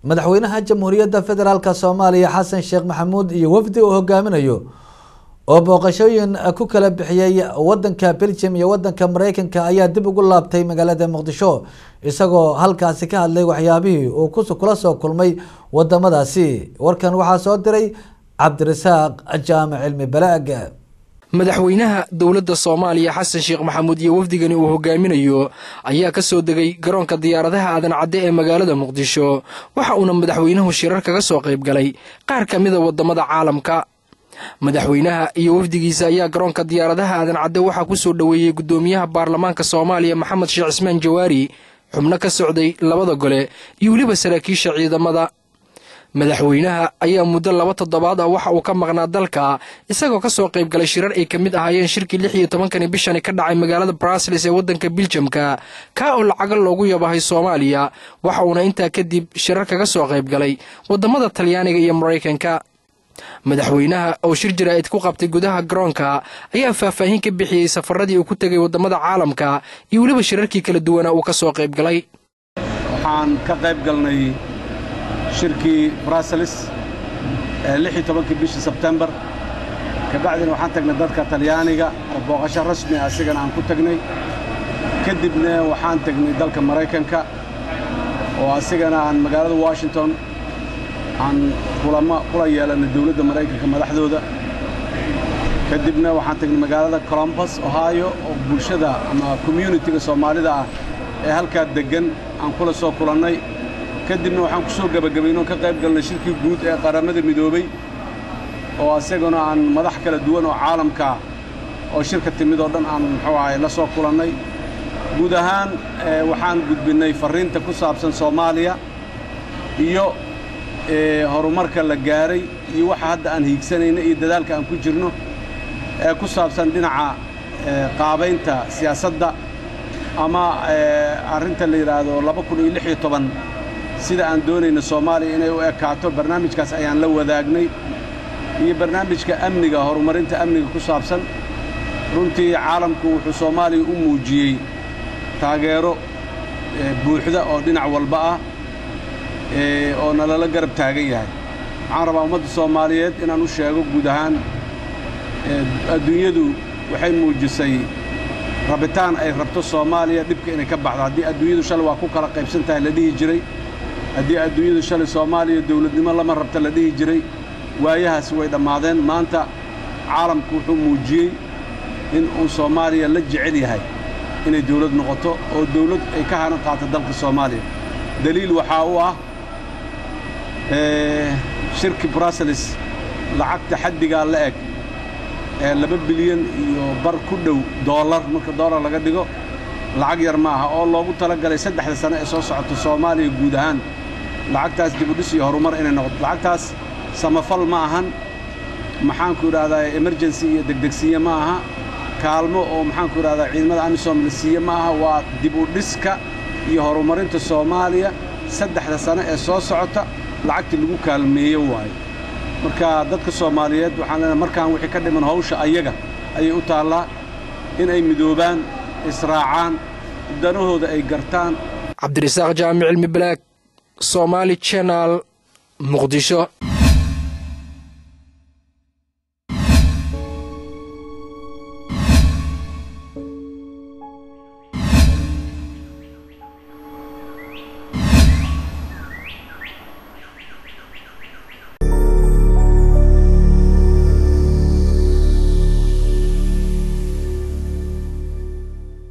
madaxweynaha jamhuuriyadda federaalk soomaaliya xasan sheekh maxamuud iyo wafdi uu hogaaminayo oo booqashooyin ku kala bixiyey wadanka belgium iyo wadanka mareykanka ayaa dib ugu laabtay magaalada muqdisho isagoo halkaasi ka hadlay waxyaabihii uu kula soo kulmay wadamadaasi warkan waxaa soo diray cabdirasaaq jaamac cilmi balaag madaxweynaha dowladda soomaaliya xasan sheekh maxamuud iyo wafdigani uu hogaaminayo ayaa ka soo degay garoonka diyaaradaha aadan cadde ee magaalada muqdisho waxa uuna madaxweynuhu shirar kaga soo qayb galay qaar ka mida wadamada caalamka madaxweynaha iyo wafdigiisa ayaa garoonka diyaaradaha aadan cadde waxaa ku soo dhoweeyey guddoomiyaha baarlamaanka soomaaliya maxamed sheekh cismaan jawaari xubno ka socday labada gole iyo weliba saraakiisha ciidamada madaxweynaha ayaa muddo laba toddobaad ah waxa uu ka maqnaa dalka isagoo ka soo qayb galay shirar ay ka mid ahaayeen shirkii lix iyo tobankani bishani ka dhacay magaalada brasilis ee waddanka biljamka kaa oo lacaga loogu yabahay soomaaliya waxa uuna intaa kadib shirar kaga soo qayb galay waddamada talyaaniga iyo maraykanka madaxweynaha oo shir jaraa'id ku qabtay gudaha garoonka ayaa faahfaahin ka bixiyey safaradii uu ku tegay waddamada caalamka iyo weliba shirarkii kala duwanaa uu ka soo qayb galay waxaan ka qayb galnay shirkii bruseles ee lix iyo tobankii bishii sebtembar kabacdina waxaan tagnay dadka talyaaniga oo booqasho rasmi ah asigana aan ku tagnay kadibna waxaan tagnay dalka maraykanka oo asigana aan magaalada washington aan kulamo kula yeelannay dawladda maraykanka madaxdooda kadibna waxaan tagnay magaalada colombus ohio oo bulshada ama communitiga soomaalida ah ee halkaa deggan aan kula soo kulannay kadibna waxaan ku soo gebagabaynoo ka qayb galnay shirkii guud ee qaramada midoobey oo asaguna aan madax kala duwan oo caalamkaa oo shirka timid oo dhan aan muxuu ahay la soo kulannay guud ahaan waxaan gudbinnay farriinta ku saabsan soomaaliya iyo horumarka la gaaray iyo waxa hadda aan hiigsanayna iyo dadaalka aan ku jirno ee ku saabsan dhinaca qaabaynta siyaasadda ama arrinta la yidhaahdo laba kun iyo lix iyo toban sida aan doonayna soomaaliya inay u ekaato barnaamijkaas ayaan la wadaagnay iyo barnaamijka amniga horumarinta amniga ku saabsan runtii caalamku wuxuu soomaaliya u muujiyey taageero buuxda oo dhinac walba ah oo nalala garab taagan yahay waxaan rabaa ummadda soomaaliyeed inaan u sheego guud ahaan adduunyadu waxay muujisay rabitaan ay rabto soomaaliya dhibka inay ka baxdo haddii adduunyadu shalay waa ku kala qaybsan tahay la dhihi jiray haddii adduunyadu shalay soomaaliya dawladnimo lama rabta la dhihi jiray waayahaasi way dhammaadeen maanta caalamku wuxuu muujiyey in uu soomaaliya la jecel yahay inay dawlad noqoto oo dawlad ay ka hanan qaato dalka soomaaliya daliil waxaa u ah shirki bruseles lacagta xaddigaa la eg ee laba bilyan iyo bar ku dhow doolar marka doolar laga dhigo lacag yar ma aha oo loogu tala galay saddexda sane ee soo socota soomaaliya guud ahaan lacagtaas dibudhis iyo horumar inay noqoto lacagtaas samafal ma ahan maxaanku idhahdaa emergency iyo degdegsiye ma aha kaalmo oo maxaanku idhahdaa ciidamada amisom la siiye ma aha waa dib u dhiska iyo horumarinta soomaaliya saddexda sane ee soo socota lacagtii lagu kaalmeeyo waayo marka dadka soomaaliyeed waxaan leenahay markaan wixii ka dhiman hawsha ayaga ayay u taallaa in ay midoobaan israacaan danahooda ay gartaan cabdirasaaq jaamic cilmi balaag somaali jenal muqdisho